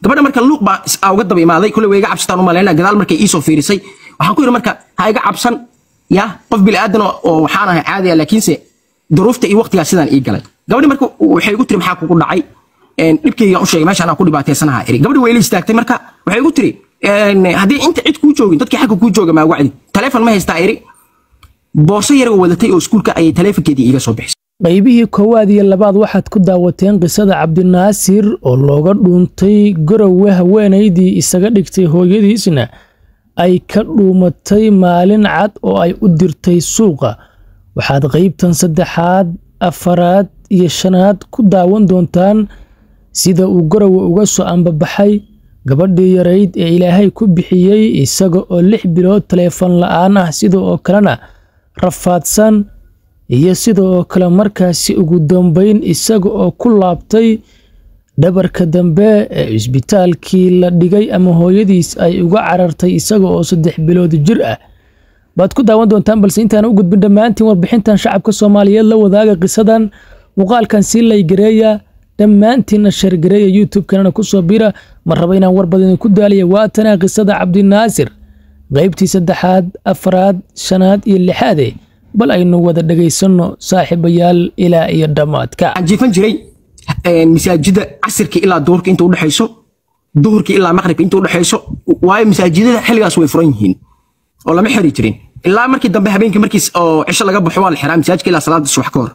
gabadha marka luuq baa is- aa uga daba imaaday kule way iga cabsataan u malaynaa gadaal markay iisoo fiirisay waxaan ku yidhi marka ha iga cabsan ya qof bili aadan oo oo waxaan ahay caadi ah laakiinse duruufta iyo waqtigaa sidaan ii galay gabadhi marka waxay igu tiri maxaa kugu dhacay Een, dhibkaygaan u sheegay meeshaan aan ku dhibaataysanaha iri gabadhi way ila istaagtay marka waxay igu tiri een, haddii inta cid kuu joogin dadkii xagga kuu jooga maa wacdi taleefon ma haystaa iri boorso yar oo wadatay oo iskuulka ayay taleefonkeedii iiga soo bixisay qaybihii koowaad iyo labaad waxaad ku daawateen qisada cabdinaasir oo looga dhuuntay garowe haweenaydii isaga dhigtay hooyadiisna ay ka dhuumatay maalin cad oo ay u dirtay suuqa waxaad qaybtan saddexaad afaraad iyo shanaad ku daawan doontaan sida uu garowe uga soo ambabaxay gabadhii yarayd ee ilaahay ku bixiyey isaga oo lix bilood taleefon la'aan ah sida oo kalena rafaadsan iyo sida oo kale markaasi ugu dambayn isaga oo ku laabtay dhabarka dambe ee cisbitaalkii la dhigay ama hooyadiis ay uga carartay isaga oo saddex bilood jir ah baad ku daawan doontaan balse intaan u gudbin dhammaantiin warbixintan shacabka soomaaliyeed la wadaaga qisadan muuqaalkan sii laygareeya dhammaantiinna shargareeya youtube-kanana kusoo bira ma raba inaan war badan ku daaliya waatana qisada cabdinaasir qaybtii saddexaad afraad shanaad iyo lixaade bal aynu wada dhegaysanno saaxiibayaal ilaa iyo dhammaadka waxaan jiifan jiray een, masaajida casirka ilaa duhurka inta udhexayso duhurka ilaa maqribka inta udhexayso waayo masaajidada xilligaas way furan yihiin oo lama xiri jirin ilaa markii dambe habeenkii markii oo cisho laga baxo waa la xiraa masaajidka ilaa salaada subax ka hor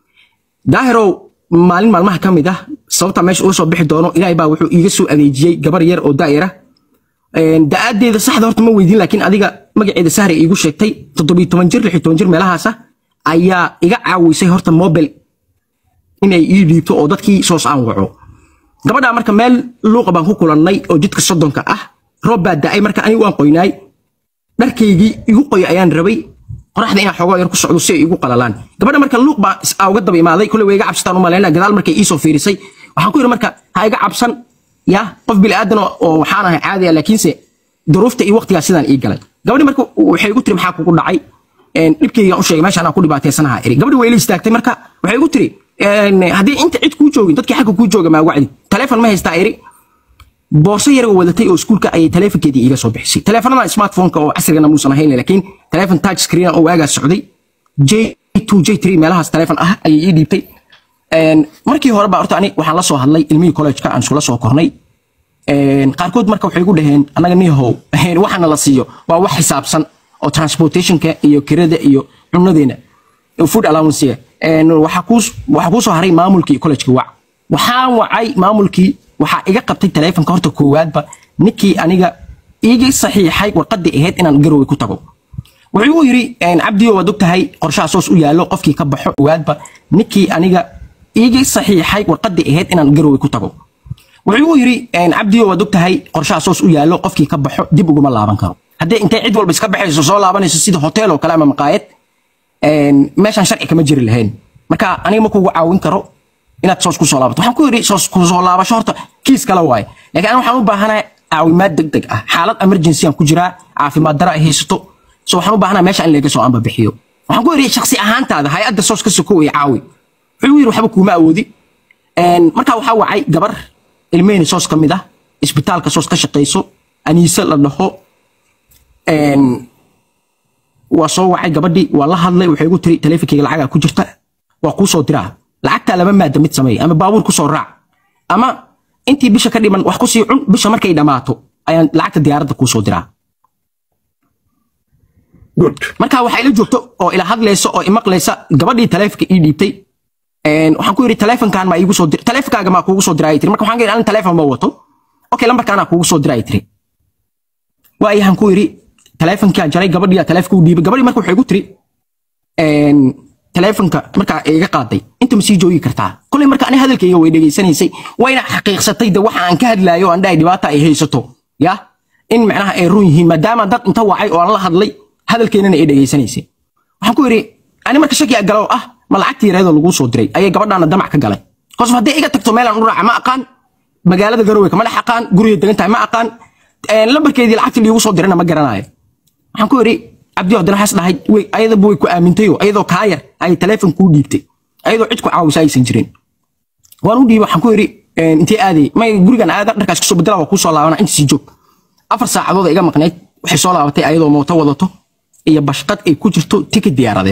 daahirow maalin maalmaha ka mid ah sababta meesha uga soo bixi doono ilaahay baa wuxuu iiga soo adeejiyey gabar yar oo daa'ira Een, da-aadeeda saxda horta ma weydiin laakiin adiga magaceeda sahre iigu sheegtay toddobiyo toban jir lix iyo toban jir meelahaasa ayaa iga caawisay horta mobile inay ii dhiibto oo dadkii soos aan waco gabadhaa marka meel luuqa baan ku kulannay oo jidka soddonka ah roob baa da'ay marka anigu waan qoynaay dharkaygii igu qoy ayaan rabay qoraxda inaan xoogaa yar ku socdo si ay igu qalalaan gabadha marka luuq baa is- aa uga daba imaaday kule way iga cabsataan u malaynaa gadaal markay iisoo fiirisay waxaan ku yidhi marka ha iga cabsan ya qof bili aadan oo oo waxaan ahay caadi ah laakiinse duruufta iyo waqtigaa sidaan ii galay gabadhi marka waxay igu tiri maxaa kugu dhacay Een, dhibkaygaan u sheegay meeshaan aan ku dhibaataysanaha iri gabadhi way ila istaagtay marka waxay igu tiri een, haddii inta cid kuu joogin dadkii xagga kuu jooga maa wacdi taleefon ma haystaa iri boorso yar oo wadatay oo iskuulka ayay taleefonkeedii iiga soo bixisay taleefanada smartphone-ka oo casrigana muusan ahayn laakiin taleefon touch screen oo waagaa socday j2 j3 meelahaas taleefon ah ayay ii dhiibtay Een, markii hore baa horta ani waxaan la soo hadlay ilmihii college-ka aan iskula soo kornay Een, qaarkood marka waxay igu dhaheen annaga niyahow waxaana la siiyo waa wax xisaabsan oo transportationka iyo kirada iyo cunadeena iyo food allowance waxaa kuu waxaa kuu soo haray maamulkii college-ka wac waxaan wacay maamulkii waxaa iga qabtay taleefonka horta koowaadba ninkii aniga iiga saxiixay warqadii ahayd inaan garowe ku tago wuxuu igu yidhi cabdiyo waad ogtahay qorshaha soos u yaallo qofkii ka baxo koowaadba ninkii aniga iiga saxiixay warqadii ahayd inaan garowe ku tago wuxuu igu yidhi cabdiyo waad ogtahay qorshaha soos u yaallo qofkii ka baxo dib uguma laaban karo haddii intay cid walba iska baxayso soo laabanayso sida hotel oo kale ama maqaayad meeshaan sharci kama jiri lahayn marka aniga ma kugu caawin karo inaad soos kusoo laabato waxaan ku yidhi soos kusoo laabasho horta kiis kale waaye laakiin aniga waxaan u baahanahay caawimaad deg deg ah xaalad emergency aan ku jiraa caafimaad dara ay haysato so waxaan u baahanahay meesha in laga soo amba bixiyo waxaan ku yidhi shaksi ahaantaada hay-adda soos ka sokow iyo caawi wuxuu yidhi waxba kuuma awoodi markaa waxaa wacay gabar ilmeheni soos ka mid ah isbitaalka soos ka shaqayso aniise la dhaho waa soo wacay gabadhii waa la hadlay waxay igu tiri taleefonkeyga lacagaa ku jirta waa kuu soo diraa lacagtaa laba maada mid sameeya ama baabuur kusoo raac ama intii bisha ka dhiman wax kusii cun bisha markay dhammaato ayaan lacagta diyaaradda kuu soo diraa marka waxaa ila joogto oo ila hadlaysa oo imaqlaysa gabadhii taleefonka ii dhiibtay waxaan ku yidhi taleefonkan maa iigu soo dir taleefonkaaga maa kuugu soo diraa ay tiri marka waxaan ka yidhi anin taleefon ma wato okay lambarkaanaa kuugu soo diraa ay tiri waayahan ku yidhi taleefonkaa jaray gabadhiyaa taleefonka u dhiibay gabadhii marka waxay igu tiri taleefonka markaa iga qaaday inta ma sii joogi kartaa kolay marka ani hadalkayga way dhegaysanaysay wayna xaqiiqsatay de waxa aan ka hadlaayo oo aan dhahay dhibaata ay haysato ya in macnaha ay run yihiin maadaama dad inta wacay oo aan la hadlay hadalkeennana ay dhegaysanaysay waxaan ku yidhi ani marka shaki galow ah ma lacagtii yareedoo laguu soo diray ayay gabadhaana damac ka galay kosof haddii iga tagto meelaan u raaca ma aqaan magaalada garowe kama dhex aqaan guriga degan tahay ma aqaan lambarkeedii lacagtii liigu soo dirana ma garanayo waxaan ku yidhi cabdi haddana waxaas dhahay way ayadaba way ku aamintayoo ayadoo kaa yar ayay taleefon kuu dhiibtay ayadoo cid ku caawisa aysan jirin waan u dhiibay waxaan ku yidhi intee aaday may gurigan aada dharkaas kasoo bedela waa kuu soo laabana inta sii joog afar saacadood iga maqnayd waxay soo laabatay ayadoo mooto wadato iyo bashqad ay ku jirto tikid diyaaradeed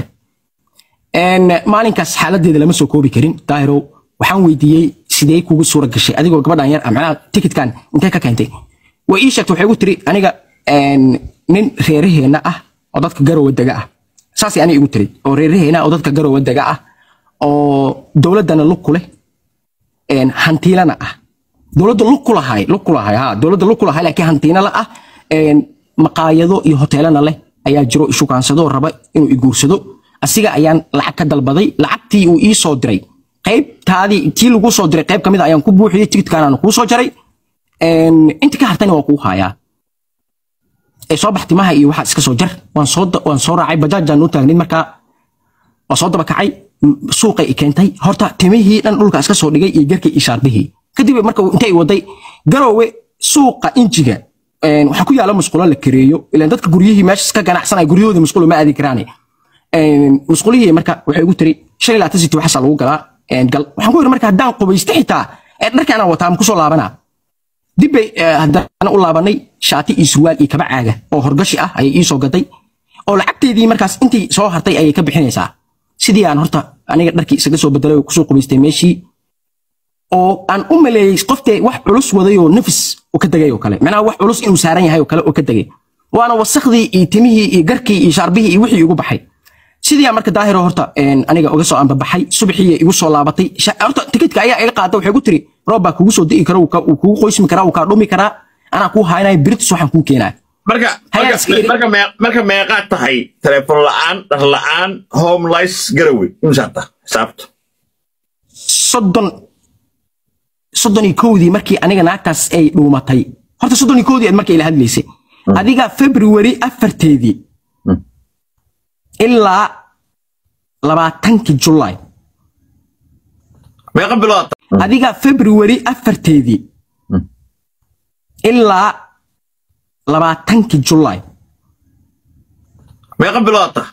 maalinkaas xaaladeeda lama soo koobi karin daahirow waxaan weydiiyey sidee kugu suura gashay adigoo gabadhan yar macnaha tikidkan intee ka keentay way ii sheegtay waxay igu tiri aniga nin reeraheena ah oo dadka garowa dega ah saasay aniga igu tiri oo reeraheena oo dadka garowa dega ah oo dowladdana lug ku leh hantiilana ah dowladda lug ku lahay lug ku lahay ha dowladda lug ku lahay laakiin hantiinala ah maqaayado iyo hoteelana leh ayaa jiro ishukaansado raba inuu iguursado asiga ayaan lacag ka dalbaday lacagtii uu ii soo diray qaybtaadii tii lagu soo diray qayb kamid ayaan ku buuxiyey tigidkaanaan kuu soo jaray inta ka hartani waa kuu hayaa ee soo bax timaha iyo waxaa iska soo jar waan soo waan soo raacay bajaajaan u taagnid markaa waa soo daba kacay suuqay i keentay horta timihii dhan dhulka iska soo dhigay iyo garkii iyo shaarbihii kadib marka intay waday garoowe suuqa injiga waxaa ku yaala musqulo la kareeyo ilaan dadka guryihii meesha ka ganacsanaya guryahooda musqulo ma aadi karaane musqulihii marka waxay igu tiri shan ilaa tan siti waxaasa lagu galaa gal waxaan ku yidhi marka haddaan qubaysto xitaa dharkii anaan wataa ma kusoo laabanaa dib bay haddana u laabanay shaati iyo surwaal iyo kaba caaga oo horgashi ah ayay ii soo gaday oo lacagteedii markaas intii soo hartay ayay ka bixinaysaa sidii aan horta aniga dharkii isaga soo bedelay oo kusoo qubaystay meeshii oo aan u maleeyey qoftee wax culus waday oo nafis u ka degay oo kale macnaha wax culus inuu saaran yahay oo kale oo ka degay waana wasakhdii iyo timihii iyo garkii iyo shaarbihii iyo wixii igu baxay sidii marka daahiro horta aniga uga soo anbabaxay subaxii igu soo laabatay horta tikidka ayaa iga qaada waxay ku tiri roob baa kugu soo di'i kara wuu kugu qoysmi karaa wuu kaa dhumi karaa anaa kuu haynaya biritus waxaan kuu keenaa marka marka marka meeqaad tahay telefoon la'aan dhar la'aan homeless garowe imsaad tahay xisaabta soddon soddon iyo kowdii markii aniga naagtaas ay dhuumatay horta soddon iyo kowdii aad markay ila hadlaysay adiga february afarteedii ilaa labaatankii julaay meeqa bilood adiga february afarteedii ilaa labaatankii julaay meeqa bilood ta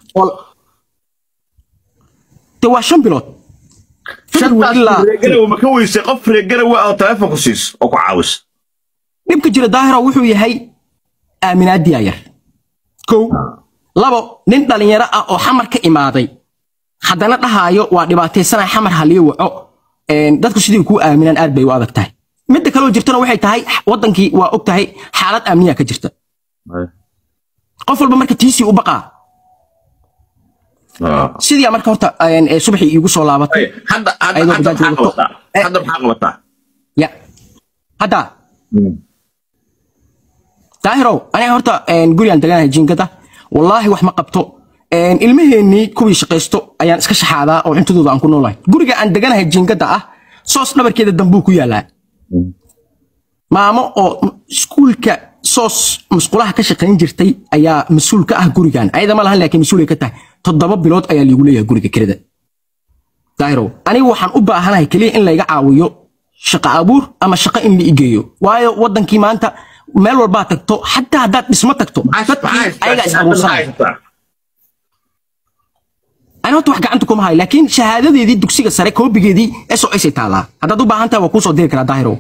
de waa shan bilood reegarawe ma ka weysay qof reegarawe oo telefoonku siiso oo ku caawisa dhibka jira daahiro wuxuu yahay aaminaadiya yar kow labo nin dhalinyaro ah oo xamar ka imaaday haddana dhahaayo waa dhibaataysanaya xamar haliyo waco dadku sidii kuu aaminaan aad bay u adag tahay midda kaloo jirtana waxay tahay wadankii waa og tahay xaalad amniya ka jirta qof walba marka tiisii u baqaa sidii marka horta subaxii iigu soo laabatay hadda maxaa qabataa ya hadda daahirow aniga horta gurigaan deganahay jiingada wallaahi wax ma qabto ilmaheennii kuwii shaqaysto ayaan iska shaxaadaa oo cuntadooda aan ku noolahay guriga aan deganahay jiingada ah soos dhabarkeeda dambuu ku yaalaa maamo oo iskuulka soos musqulaha ka shaqayn jirtay ayaa mas-uul ka ah gurigan ayada ma lahan laakiin mas-uulay ka tahay toddoba bilood ayaa liigu leeyahay guriga kirada daahirow aniga waxaan u baahanahay keliya in layga caawiyo shaqo abuur ama shaqo in la igeeyo waayo wadankii maanta meel walbaa tagto xataa haddaad dhismo tagto dadkii ayagaa is abuursanaya ani horta wax gacanta kuma hayo laakiin shahaadadeedii dugsiga sare koobigeedii s o s ay taalaa haddaad u baahan tahay waa kuu soo diri karaa daahirow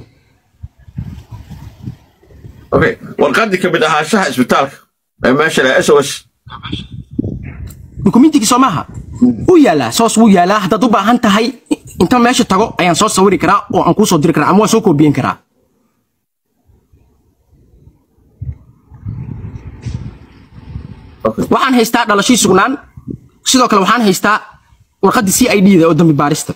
okay warqaddii ka mid ahaanshaha isbitaalka ee meesha leh s o s dukumentigii soo maaha wuu yaalaa soos wuu yaalaa haddaad u baahan tahay inta meesha tago ayaan soo sawiri karaa oo aan kuu soo diri karaa ama waan soo koobiyen karaa waxaan haystaa dhalashii sugnaan sidoo kale waxaan haystaa warqaddii c i d da oo dambi baarista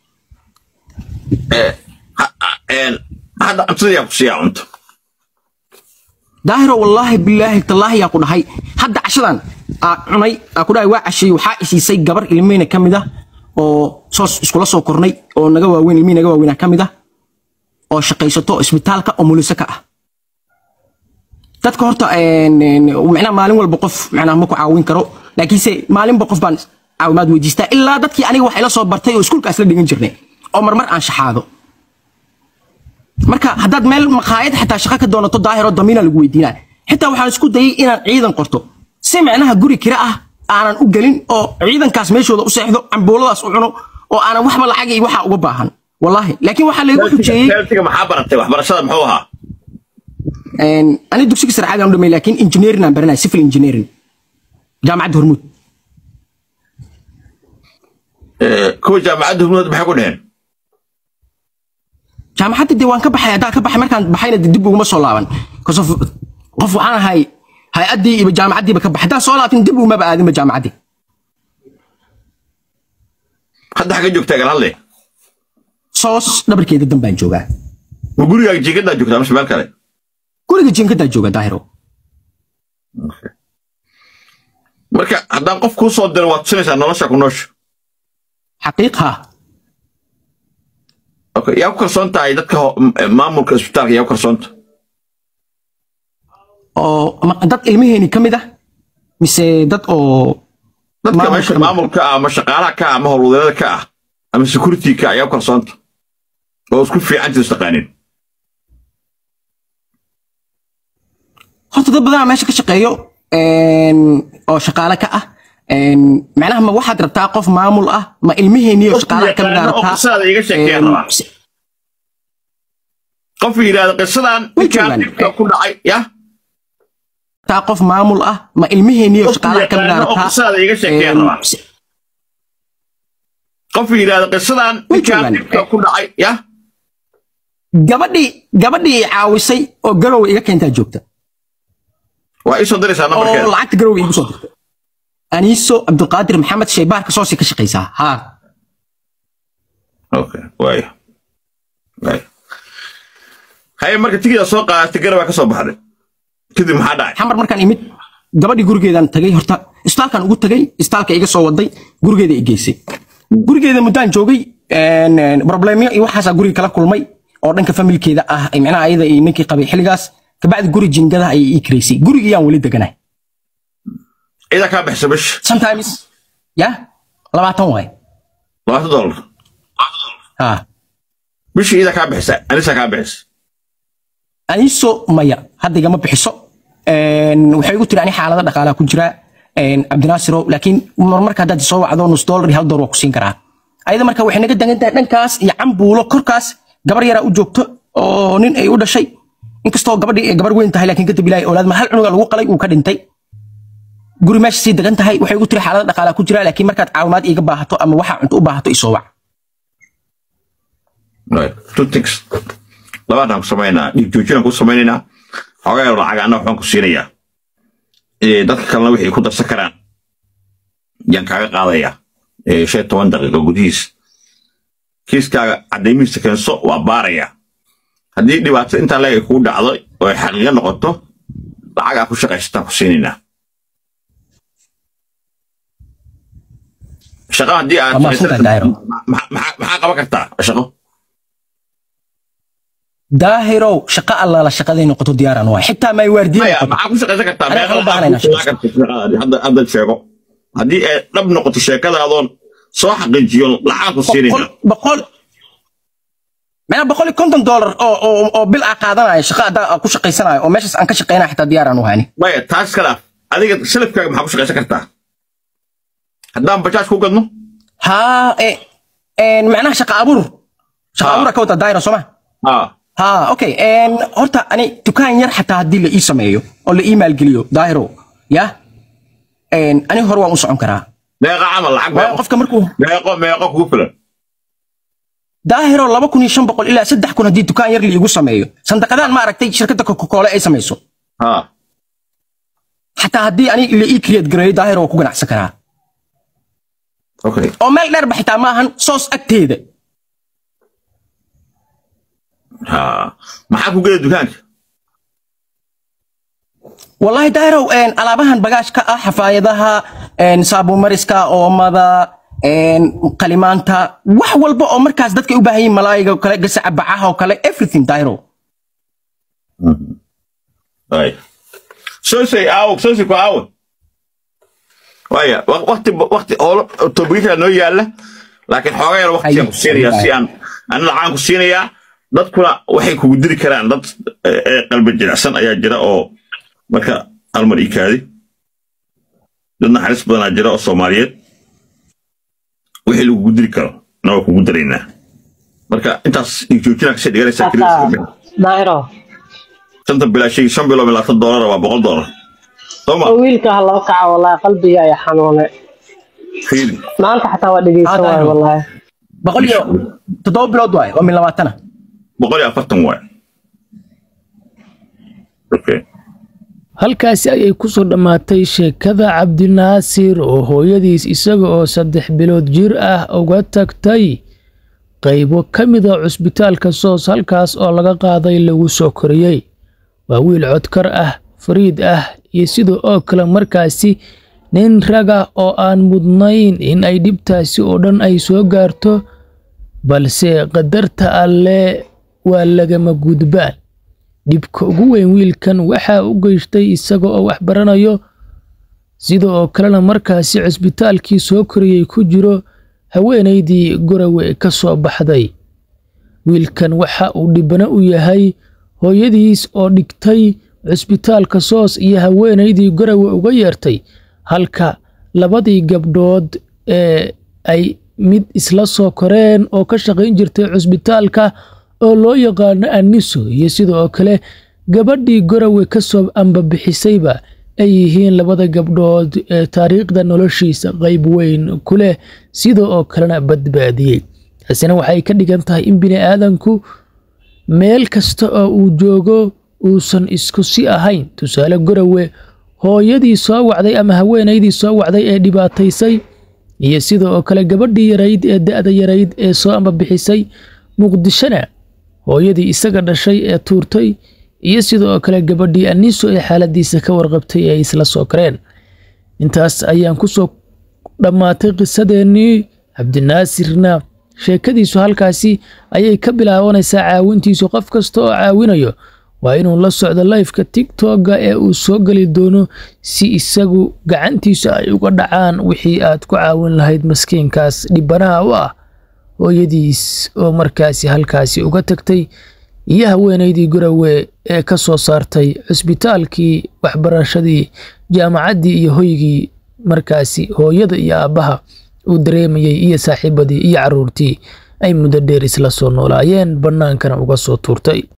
hadda cuntadayaa ku siiyaa cunto daahiro wallaahi bilaahi tallaahi yaa ku dhahay hadda cashadan aa cunay aa ku dhahay waa casheey waxaa isiisay gabar ilmihina ka mid ah oo soos iskula soo kornay oo naga waaweyn ilmihii naga waaweynaa ka mid ah oo shaqaysato isbitaalka oo muliso ka ah dadka horta macnaha maalin walba qof macnaha ma ku caawin karo laakiinse maalinba qof baan caawimaad weydiistaa ilaa dadkii aniga wax ila soo bartay oo iskuulkaas la dhigan jirnay oo marmar aan shaxaado marka haddaad meel maqaayad xataa shaqo ka doonato daahiro damiina lagu weydiinaa xitaa waxaan isku dayay inaan ciidan qorto si macnaha guri kira ah aanan u gelin oo ciidankaas meeshooda u seexdo cambuuladaas u cuno oo aanan waxba lacag iyo waxa uga baahan wallaahi laakiin waxaa laygu xujeeyey Celtic maxaa baratay waxbarashada muxuu ahaa een, ani dugsiga sare caadi aan u dhamay laakiin engineering aan baranaya civil engineering jaamacadda hormuud Eh, kuwa jaamacadda hubnood maxay ku dheheen jaamacadda dee waan ka baxay haddaan ka baxay markaan baxayna dee dib uguma soo laaban because of qof waxaan ahay hay-addii iyo jaamacaddiiba ka baxay haddaan soo laabtin dib ugumaba aadinba jaamacaddii hadda xagga joogtaa galhadle soos dhabarkeeda dan baan joogaa ma gurigaaga jiingadaa joogtaa mise meel kale guriga jiinkadaa jooga daahiro marka haddaan qof kuu soo diro waad tusinaysaa nolosha ku noosha xaqiiq ha okay yaa ku kalsoon tahay dadka ho- m- eh, maamulka isbitaalka yaa ku kalsoonta oo ma- dad ilmaheeni ka mid ah mise dad oo dadka Maamulka meesha kamid. maamulka ah ama shaqaalaha ka ah ama howlwadeennada ka ah ama security ka ah yaa ku kalsoonta oo isku fiicantii istaqaanin horta dad badanaa meesha ka shaqeeyo een, oo shaqaale ka ah een, macnaha ma waxaad rabtaa qof maamul ah ma ilmaheeni oo shaqaalaha ka mid ah yaqaano oo rabtaa qisaada iga sheekeeya Een, rabaa si- qof yidhaahda qisadan Way ninkaan joogaan. dhibka ku dhacay ya taa qof maamul ah ma ilmaheeni oo Qof shaqaalaha ka mid ah yaqaano oo rabtaa qisaada iga sheekeeya Een, rabaa si- qof yidhaahda qisadan Way ninkaan joogaan. dhibka ku dhacay ya gabadhii gabadhii i caawisay oo garowe iga keentaa joogta waa ii soo diraysaa oo nambarkeeda lacagta garowe igu soo dirtay aniiso cabdulqaadir maxamed shaybaarka soosi ka shaqaysaa haa okay waayo waayo haye marka tigida soo qaadatay garabaa ka soo baxday kadib maxaa dhacay xamar markaan imid gabadhii gurigeedaan tagay horta istaalkaan ugu tagay istaalka iga soo waday gurigeeda i geysay gurigeeda muddaan joogay een, een, problemyo iyo waxaasaa guriga kala kulmay oo dhanka familkeeda ah ay micnaha ayada iyo ninkii qabay xilligaas kabacdi guri jingadaha ayay ii kiraysay gurigiyaan weli deganahay ciidaa kaa bixisa bish sometimes ya labaatan waay labaatan dollar ha bishii ciidaa kaa bixisa anisaa kaa bixisa aniso maya hadda igama bixiso Een, waxay igu tiri ani xaalada dhaqaalaha ku jira een, cabdinaasiro laakiin marmarka haddaad soo wacdo nus dollar iyo hal dollar waa ku siin karaa ayada marka waxay naga degan tahay dhankaas iyo cambuulo korkaas gabar yaraa u joogto oo nin ay u dhashay inkastoo gabadhii ay gabar weyn tahay laakiin kadib ilaahay oolaad ma hal cunuga lagu qalay uu ka dhintay guri meesha sii degan tahay waxay igu tiri xaalada dhaqaalaha ku jira laakiin markaad caawimaad iiga baahato ama waxaa cunto u baahato isoo wac Right. two things labaadaan ku samaynaa dhiig joojinaan ku samaynaynaa xoogaa yar lacag anna waxbaan ku siinayaa Eh, dadka kalena wixii ku darsan karaan yaan kaaga qaadayaa Eh, shan iyo toban daqiiqo gudihiis kiiskaaga caddaymihiisa keenso waa baarayaa haddii dhibaato intaa leeg ay kugu dhacdo oo ay xaqiiqo noqoto lacagaa ku shaqaysataan ku siinaynaa shaqo haddii aad Waa mahadsantahay, Daahiro. maxaa maxaa- maxaa qaban kartaa shaqo daahirow shaqo allaala shaqaday noqoto diyaaraan waay xitaa may waardiye maya noqoto maxaa ku shaqaysan kartaa Aniga meeqa waxaan u lacag baahanaynaa ku shaqaysan kartaa shaqadaadii? hadda hadda sheego haddii ay dhab noqoto sheekadaadoon soo xaqiijiyo lacag ku siinayna boqol boqol macnaa boqol iyo konton dollar oo oo oo bil aa qaadanaya shaqo haddaa aan ku shaqaysanayo oo meeshaas aan ka shaqaynaya xitaa diyaaraan u hayni maya taas ka dhaaf adiga salafkaaga maxaa ku shaqaysan kartaa haddaan bajaaj ku gadno haa e een macnaha shaqa abuur shaqa Ha. abuura ka wada daayira sooma haa ha okay een horta ani dukaan yar xataa haddii la ii sameeyo oo la ii maalgeliyo daahiro ya een ani hore waan u socon karaa meeqa camal lacag waayo meeqo qofka markuu meeqo meeqo kugu filan daahiro laba kun iyo shan boqol ilaa saddex kun haddii dukaan yar la iigu sameeyo sandaqadaan ma aragtay shirkadda coca-cola ay samayso haa xataa haddii ani la ii create gareeyo daahiro waa ku ganacsan karaa okay oo meel dheerba xitaa maahan soos agteeda haa maxaa ku geda dukaanka wallahi daahirow een, alaabahan bagaashka ah xafaayadaha een, saabuumariska oomada een, qalimaanta wax walba oo markaas dadka ay u baahan yihiin malaayiga oo kale gasaca bacaha oo kale everything daahirow ay sosay aawo sosay ku aawo waaya wa- wakti wakti oo tobiga noo yaala laakiin xoogaa yar waktigaan ku siinayaa si aan ana lacaan ku siinayaa dadkuna waxay kugu diri karaan dad eh, eh, qalbi jilicsan ayaa jira oo marka almar ii kaadi dad naxariis badanaa jira oo soomaaliyeed wixii lagugu diri karo na waa kugu diraynaa marka intaas dhiig joojinaa kasii dhiganaysaa hata keliya daahiro shanta bilaa shay shan bilo labaatan doolar waa boqol doolar soo ma oo wiilka ha loo kaco wallaahi qalbiga ayaa xanuunay fiiri maanta xataa waa dhegeysan Ah, waayo Daahiro. wallaahi boqol iyo toddoba bilood waaye waa min labaatana boqol iyo afartan waay okay halkaasi ayay ku soo dhammaatay sheekada cabdinaasir oo hooyadiis isaga oo saddex bilood jir ah uga tagtay qaybo ka mid a cusbitaalka soos halkaas oo laga qaaday lagu soo koriyey waa wiil codkar ah fariid ah iyo sidoo oo kale markaasi nin raga oo aan mudnayn in ay dhibtaasi oo dhan ay soo gaarto balse qadarta alle waa lagama gudbaan dhibka ugu weyn wiilkan waxaa u geystay isaga oo wax baranayo sida oo kalena markaasi cusbitaalkii soo koriyey ku jiro haweenaydii gorowe ka soo baxday wiilkan waxa uu dhibano u yahay hooyadiis oo dhigtay cusbitaalka soos iyo haweenaydii gorowe uga yeertay halka labadii gabdhood ee ay mid isla soo koreen oo ka shaqayn jirtay cusbitaalka oo loo yaqaano aniso iyo sidoo oo kale gabadhii gorowe ka soo ambabixisayba ay yihiin labada gabdhood ee taariikhda noloshiisa qayb weyn ku leh sidoo oo kalena badbaadiyey taasina waxay ka dhigan tahay in bini aadanku meel kasta oo uu joogo uusan isku si ahayn tusaale gorowe hooyadii soo wacday ama haweenaydii soo wacday ee dhibaataysay iyo sida oo kale gabadhii yarayd ee da-da yarayd ee soo ambabixisay muqdishona hooyadii isaga dhashay ee tuurtay iyo sida oo kale gabadhii aniso ee xaaladiisa ka warqabtay ee ay isla soo kareen intaas ayaan kusoo dhammaatay qisadeennii cabdinaasirna sheekadiisu halkaasi ayay ka bilaabanaysaa caawintiisu qof kasta oo caawinayo waa inuu la socdo lifeka tigtogga ee uu soo geli doono si isagu gacantiisu ay uga dhacaan wixii aad ku caawin lahayd maskiinkaas dhibanaha u ah hooyadiis oo markaasi halkaasi uga tagtay iyo haweenaydii gorowe ee ka soo saartay cusbitaalkii waxbarashadii jaamacaddii iyo hoygii markaasi hooyada iyo aabbaha uu dareemayey iyo saaxiibadii iyo carruurtii ay muddo dheer isla soo noolaayeen bannaankana uga soo tuurtay